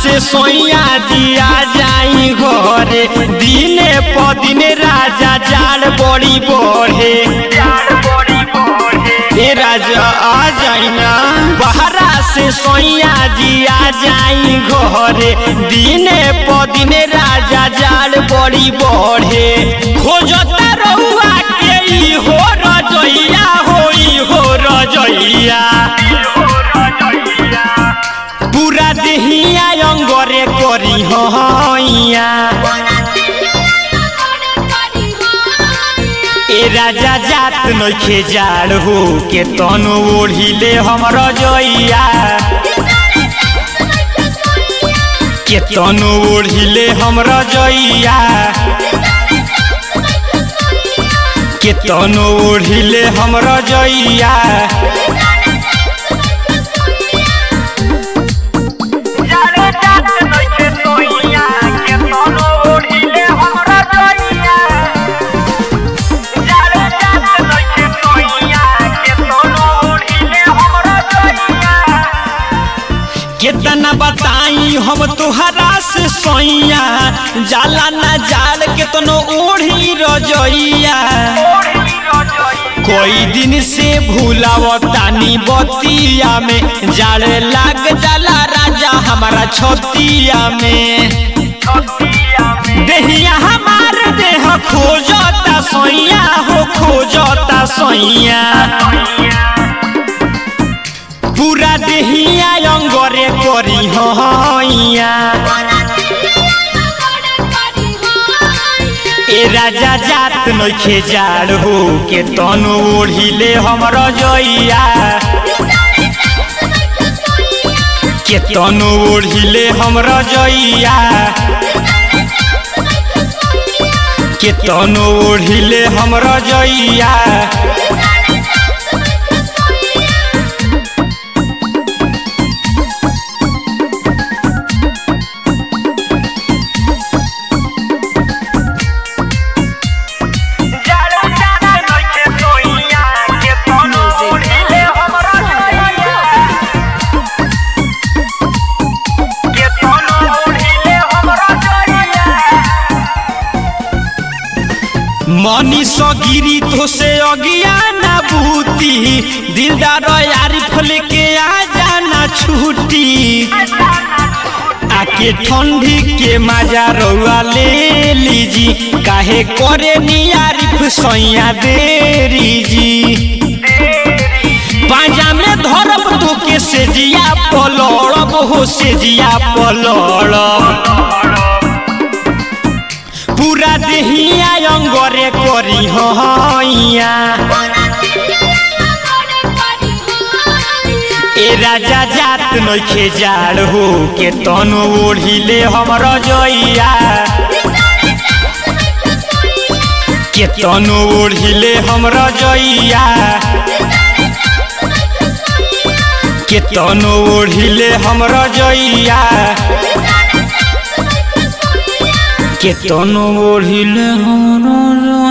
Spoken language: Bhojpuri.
से सोइया दिया जाई घरे दिने प दिने राजा जाड़ बड़ी बढ़े ए राजा आ जाई ना बहरा से सोइया दिया जाई घरे दिने प दिने राजा जाड़ बड़ी बढ़े खोजता रहुआ के ई हो रजैया होई हो रजैया पूरा देहिया अंगरे करी हैया ए राजा जात नइखे जाड़ हो के तनो ओढ़िले हमर जइया के तनो ओढ़िले हमर जइया के तनो ओढ़िले हमर जइया कितना बताई हम तुहरा से सोइया जाला ना जाल केतनो ओढ़ी रजइया कोई दिन से भूलावतानी बतिया में जाल लाग जाला राजा हमारा छतिया में देहिया हमार देह खोजता सोइया हो खोजता सोइया पूरा देहिया अंगरे करी हैया ए राजा जात नइखे जाड़ हो के तनो ओढ़िले हमर जइया के तनो ओढ़िले हमर जइया के तनो ओढ़िले हमर जइया मनी सगिरी तो से अज्ञान बूती दिलदार आरिफ लेके आ जाना छुट्टी आके ठंडी के मजा रउआ ले लीजी काहे करे नी आरिफ सैया देरी जी पाजा में धरब तो के सेजिया पलड़ब हो सेजिया पलड़ब पूरा देहिया अंगरे करी हैया ए राजा जात नइखे जाड़ हो के तनो ओढ़िले हमर जइया के तनो ओढ़िले हमर जइया के तनो ओढ़िले हमर जइया के तनो ओढ़िले हमर